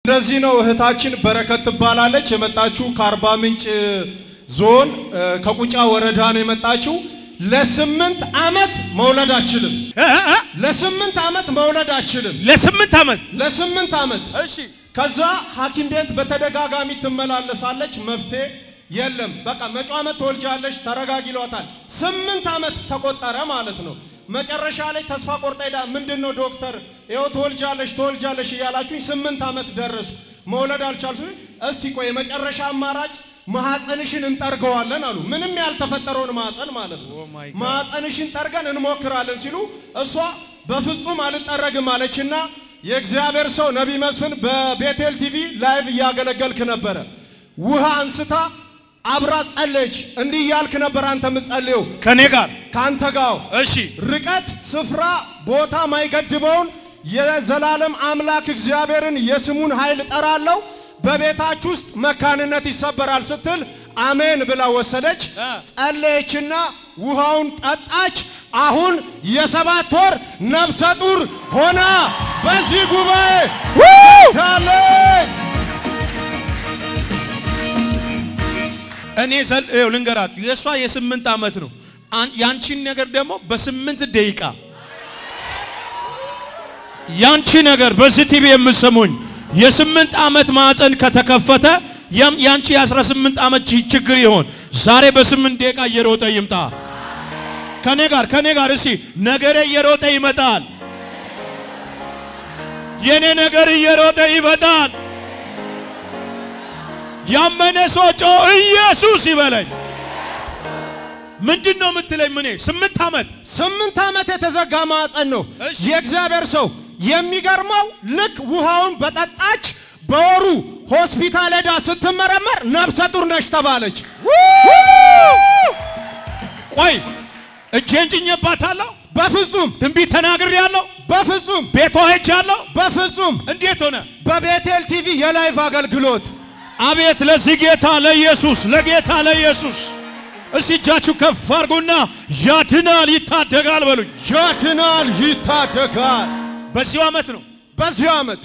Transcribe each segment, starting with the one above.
እንደዚህ ነው። እህታችን በረከት ትባላለች። የመጣችው ከአርባ ምንጭ ዞን እ፣ ከቁጫ ወረዳ ነው የመጣችው። ለስምንት ዓመት መውለድ አችልም። እ? እ? ለስምንት ዓመት መውለድ አችልም። ለስምንት ዓመት ለስምንት ዓመት እሺ ከዛ ሐኪም ቤት በተደጋጋሚ ትመላለሳለች። መፍትሄ የለም። በቃ መጪው ዓመት ትወልጃለሽ ተረጋጊ ይሏታል። ስምንት ዓመት ተቆጠረ ማለት ነው። መጨረሻ ላይ ተስፋ ቆርጣ ሄዳ ምንድን ነው ዶክተር ይኸው ትወልጃለሽ ትወልጃለሽ እያላችሁኝ ስምንት ዓመት ደረሱ። መውለድ አልቻልኩ። እስቲ ቆይ የመጨረሻ አማራጭ ማህፀንሽን እንጠርገዋለን አሉ። ምንም ያልተፈጠረውን ማህፀን ማለት ነው። Oh my God. ማህፀንሽን ጠርገን እንሞክራለን ሲሉ እሷ በፍጹም አልጠረግም አለችና የእግዚአብሔር ሰው ነቢይ መስፍን በቤቴል ቲቪ ላይቭ እያገለገልክ ነበረ። ውሃ አንስታ አብራ ጸለየች። እንዲህ እያልክ ነበር አንተ የምትጸልየው ከኔ ጋር ከአንተ ጋር እሺ ርቀት፣ ስፍራ፣ ቦታ ማይገድበውን የዘላለም አምላክ እግዚአብሔርን የስሙን ኃይል እጠራለሁ። በቤታችሁ ውስጥ መካንነት ይሰበራል ስትል አሜን ብላ ወሰደች። እ። ጸለየችና ውሃውን ጠጣች። አሁን የሰባት ወር ነፍሰ ጡር ሆና በዚህ ጉባኤ ታለች። እኔ ዘል ይኸው ልንገራችሁ የእሷ የስምንት ዓመት ነው። አን- ያንቺን ነገር ደግሞ በስምንት ደቂቃ ያንቺ ነገር በዚህ ቲቪ የምሰሙኝ የስምንት ዓመት ማዕፀን ከተከፈተ ያም ያንቺ የ18 ዓመት ቺ- ችግር ይሆን ዛሬ በስምንት ደቂቃ እየሮጠ ይምጣ። ከኔ ጋር ከኔ ጋር እስቲ ነገሬ እየሮጠ ይመጣል። የኔ ነገር እየሮጠ ይመጣል። ያመነ ሰው ጮ ኢየሱስ ይበለኝ። ምንድን ነው የምትለኝ? ምኔ ስምንት ዓመት ስምንት ዓመት የተዘጋ ማዕፀን ነው። እሺ። የእግዚአብሔር ሰው የሚገርመው ልክ ውሃውን በጠጣች በወሩ ሆስፒታል ሄዳ ስትመረመር ነፍሰ ጡር ነሽ ተባለች። ቆይ እጄን ጭኜባታለሁ። በፍጹም ትንቢት ተናግሬያለሁ። በፍጹም ቤቷ ሄጃለሁ። በፍጹም እንዴት ሆነ? በቤቴል ቲቪ የላይቭ አገልግሎት አቤት ለዚህ ጌታ ለኢየሱስ ለጌታ ለኢየሱስ እስቲ እጃችሁ ከፍ አድርጉና ያድናል ይታደጋል በሉኝ። ያድናል፣ ይታደጋል። በዚሁ ዓመት ነው። በዚህ ዓመት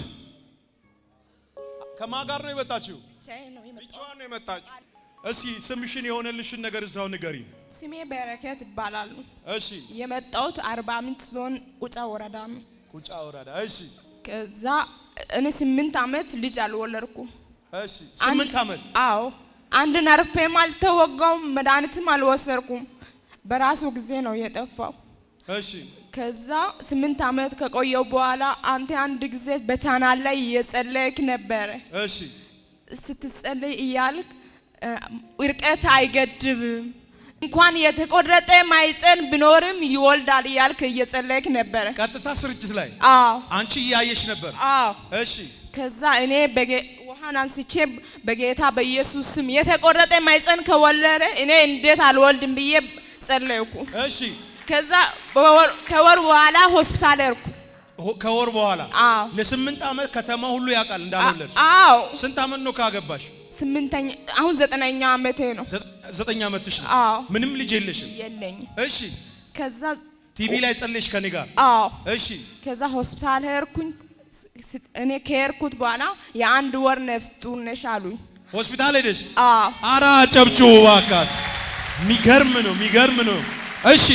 ከማን ጋር ነው የመጣችው? ብቻዬን ነው የመጣሁት። ብቻዋን ነው የመጣችው። እስቲ ስምሽን የሆነልሽን ነገር እዛው ንገሪ። ስሜ በረከት ይባላል። እሺ የመጣሁት አርባ ምንጭ ዞን ቁጫ ወረዳ ነው። ቁጫ ወረዳ። እሺ ከዛ እኔ ስምንት ዓመት ልጅ አልወለድኩም። እሺ ስምንት ዓመት አዎ አንድ ነርፔም አልተወጋውም፣ መድኃኒትም አልወሰድኩም። በራሱ ጊዜ ነው የጠፋው። እሺ ከዛ ስምንት ዓመት ከቆየው በኋላ አንተ አንድ ጊዜ በቻናል ላይ እየጸለይክ ነበረ። እሺ ስትጸልይ እያልክ እ፣ እርቀት አይገድብም እንኳን የተቆረጠ ማይፀን ቢኖርም ይወልዳል እያልክ እየጸለይክ ነበረ። ቀጥታ ስርጭት ላይ አዎ አንቺ እያየሽ ነበር። አዎ። እሺ ከዛ እኔ በጌ- ውሃን አንስቼ በጌታ በኢየሱስ ስም የተቆረጠ ማይፀን ከወለደ እኔ እንዴት አልወልድም ብዬ ጸለይኩ። እሺ ከዛ በወር- ከወር በኋላ ሆስፒታል ሄድኩ። ሆ- ከወር በኋላ አዎ ለስምንት ዓመት ከተማ ሁሉ ያውቃል እንዳልወለድሽ። አዎ ስንት ዓመት ነው ካገባሽ? ስምንተኛ አሁን ዘጠነኛ ዓመቴ ነው። ዘ- ዘጠኝ ዓመትሽ ነው። አዎ ምንም ልጅ የለሽም። የለኝ። እሺ ከዛ ቲቪ ላይ ጸለይሽ ከኔ ጋር። አዎ እሺ ከዛ ሆስፒታል ሄድኩኝ። ስ- እኔ ከሄድኩት በኋላ የአንድ ወር ነፍስ ጡር ነሽ አሉኝ። ሆስፒታል ሄደሽ አዎ አራ ጨብጩ ባካት። ሚገርም ነው ሚገርም ነው። እሺ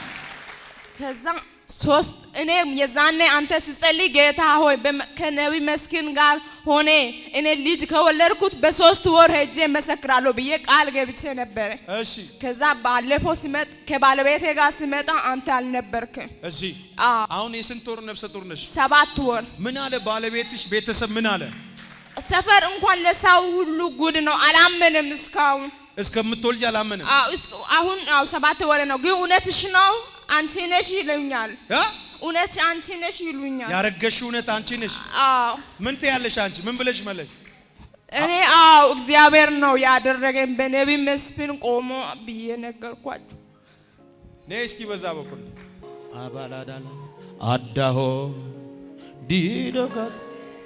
ከዛ ሶስት እኔ የዛኔ አንተ ስጸልይ ጌታ ሆይ በመ- ከነቢ መስኪን ጋር ሆኔ እኔ ልጅ ከወለድኩት በሶስት ወር ሄጄ መሰክራለሁ ብዬ ቃል ገብቼ ነበረ። እሺ ከዛ ባለፈው ሲመጥ ከባለቤቴ ጋር ሲመጣ አንተ አልነበርክም። እዚህ አዎ አሁን የስንት ወር ነፍሰ ጡር ነሽ? ሰባት ወር ምን አለ ባለቤትሽ? ቤተሰብ ምን አለ? ሰፈር እንኳን ለሰው ሁሉ ጉድ ነው። አላመንም እስካሁን። እስከምትወልጅ አላመንም። አዎ፣ እስከ- አሁን አዎ ሰባት ወር ነው። ግን እውነትሽ ነው አንቺ ነሽ ይሉኛል። አ? እውነት አንቺ ነሽ ይሉኛል። ያረገሽው እውነት አንቺ ነሽ። አዎ ምን ትያለሽ አንቺ? ምን ብለሽ መለሽ? እኔ አዎ እግዚአብሔር ነው ያደረገኝ በነቢ መስፍን ቆሞ ብዬ ነገርኳችሁ። ነይ እስኪ በዛ በኩል አባላዳላ አዳሆ ዲዶጋት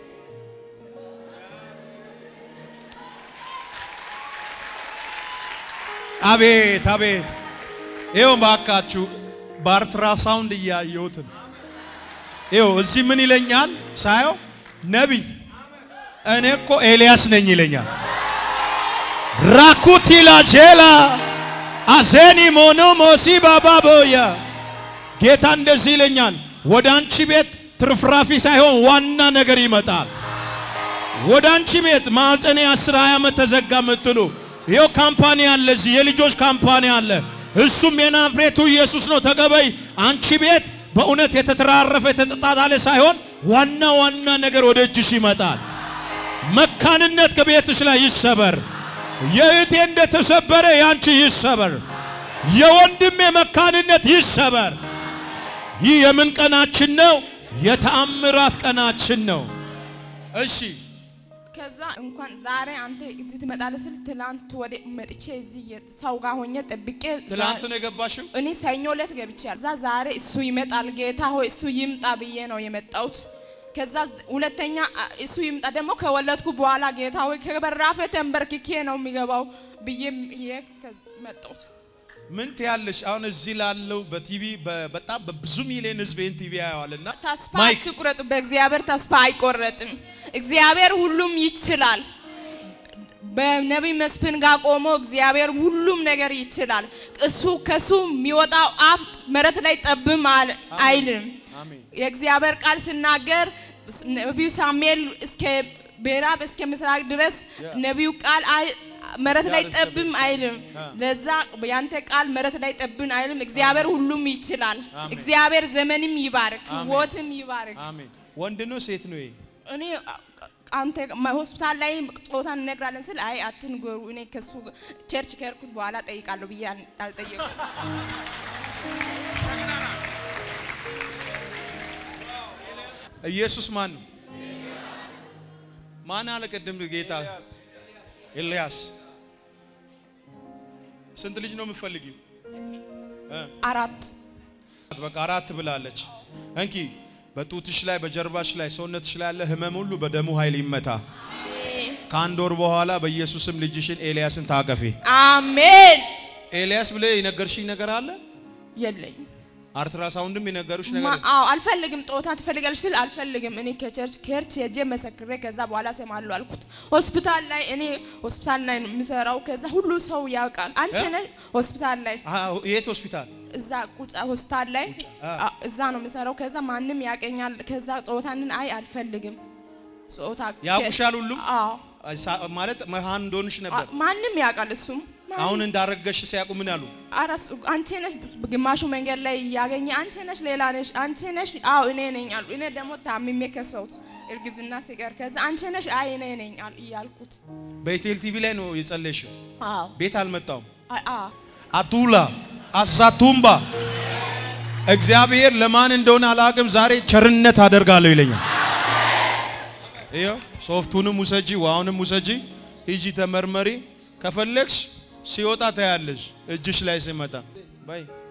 አቤት አቤት ይኸው ባካችሁ በአልትራሳውንድ እያየሁት ነው። ይኸው እዚህ ምን ይለኛል ሳየው ነቢይ እኔ እኮ ኤልያስ ነኝ ይለኛል። ራኩቲላ ጄላ አዜኒ ሞኖ ሞሲ ባባቦያ ጌታ እንደዚህ ይለኛል። ወደ አንቺ ቤት ትርፍራፊ ሳይሆን ዋና ነገር ይመጣል። ወደ አንቺ ቤት ማዕፀኔ አስር ሃያ ዓመት ተዘጋ የምትሉ ይኸው ካምፓኒ አለ፣ እዚህ የልጆች ካምፓኒ አለ። እሱም የናዝሬቱ ኢየሱስ ነው ተቀበይ። አንቺ ቤት በእውነት የተተራረፈ የተጣጣለ ሳይሆን ዋና ዋና ነገር ወደ እጅሽ ይመጣል። መካንነት ከቤትሽ ላይ ይሰበር። የእህቴ እንደተሰበረ ያንቺ ይሰበር። የወንድሜ መካንነት ይሰበር። ይህ የምን ቀናችን ነው? የተአምራት ቀናችን ነው። እሺ ከዛ እንኳን ዛሬ አንተ እዚህ ትመጣለህ ስል ትላንት ወደ መጥቼ እዚህ የ- ሰው ጋር ሆኜ ጠብቄ ትላንት ነው የገባሽው? እኔ ሰኞ ዕለት ገብቻለሁ። እዛ ዛሬ እሱ ይመጣል ጌታ ሆይ እሱ ይምጣ ብዬ ነው የመጣሁት። ከዛ ሁለተኛ አ- እሱ ይምጣ ደግሞ ከወለድኩ በኋላ ጌታ ሆይ ከበራፌ ተንበርክኬ ነው የሚገባው ብዬ ይሄ መጣሁት። ምን ትያለሽ? አሁን እዚህ ላለው በቲቪ በ- በጣም በብዙ ሚሊዮን ህዝብ ይህን ቲቪ ያየዋልና ተስፋ ማይክ አትቁረጡ። በእግዚአብሔር ተስፋ አይቆረጥም። እግዚአብሔር ሁሉም ይችላል። በነቢይ መስፍን ጋር ቆሞ እግዚአብሔር ሁሉም ነገር ይችላል። እሱ ከሱ የሚወጣው አፍ መሬት ላይ ጠብም አል- አይልም። አሜን። የእግዚአብሔር ቃል ሲናገር ነቢዩ ሳሙኤል እስከ ምዕራብ እስከ ምስራቅ ድረስ ነቢዩ ቃል አይ- መሬት ላይ ዳር እስከ ጠብም ቤርሳቤህ። አይልም። አ። ለዛ ያንተ ቃል መሬት ላይ ጠብን አይልም። እግዚአብሔር ሁሉም ይችላል። አሜን። እግዚአብሔር ዘመንም ይባርክ፣ አሜን። ህይወትም ይባርክ። አሜን። ወንድ ነው ሴት ነው? ይሄ እኔ አ- አንተ ማ- ሆስፒታል ላይ ጾታ እንነግራለን ስል አይ አትንገሩ፣ እኔ ከሱ ቸርች ከሄድኩት በኋላ ጠይቃለሁ ብዬ አል- አልጠየቁም። ኢየሱስ ማን ነው? ማን አለ ቅድም ጌታ? ኤልያስ። ስንት ልጅ ነው የምትፈልጊው? እ? አራት በቃ አራት ብላለች። እንኪ በጡትሽ ላይ በጀርባሽ ላይ ሰውነትሽ ላይ ያለ ህመም ሁሉ በደሙ ኃይል ይመታ። ከአንድ ወር በኋላ በኢየሱስም ልጅሽን ኤልያስን ታቀፊ። አሜን። ኤልያስ ብለ የነገርሽኝ ነገር አለ? የለኝም አልትራሳውንድም የነገሩሽ ነገር ማ- አዎ አልፈልግም። ጦታ ትፈልጋለች ስል አልፈልግም። እኔ ከቸርች ከቸርች ሄጄ መሰክሬ ከዛ በኋላ ሰማለሁ አልኩት። ሆስፒታል ላይ እኔ ሆስፒታል ላይ ነው የምሰራው። ከዛ ሁሉ ሰው ያውቃል። አንቺ እ? ነሽ ሆስፒታል ላይ አዎ፣ የት ሆስፒታል? እዛ ቁጫ ሆስፒታል ላይ አ። አ- እዛ ነው የምሰራው። ከዛ ማንም ያቀኛል። ከዛ ጾታንን አይ አልፈልግም። ጾታ ያውቁሻል ሁሉም? አዎ ሳ- ማለት መሃን እንደሆንሽ ነበር። አ- ማንም ያውቃል። እሱም ማንም- አሁን እንዳረገሽ ሲያውቁ ምን አሉ? ኧረ እሱ አንቺ ነሽ ግማሹ መንገድ ላይ እያገኘ አንቺ ነሽ ሌላ ነሽ አንቺ ነሽ አዎ እኔ ነኝ አሉ። እኔ ደግሞ ታምሜ ከሰውት እርግዝና ሲቀር ከዛ አንቺ ነሽ አይ እኔ ነኝ አሉ እያልኩት በኢቴል ቲቪ ላይ ነው የጸለይሽው። አዎ ቤት አልመጣውም። አ- አዎ አቱላ አዛቱምባ እግዚአብሔር ለማን እንደሆነ አላቅም። ዛሬ ቸርነት አደርጋለሁ ይለኛል። ይኸው ሶፍቱንም ውሰጂ፣ ውሃውንም ውሰጂ፣ ሂጂ ተመርመሪ። ከፈለግሽ ሲወጣ ታያለሽ፣ እጅሽ ላይ ሲመጣ ባይ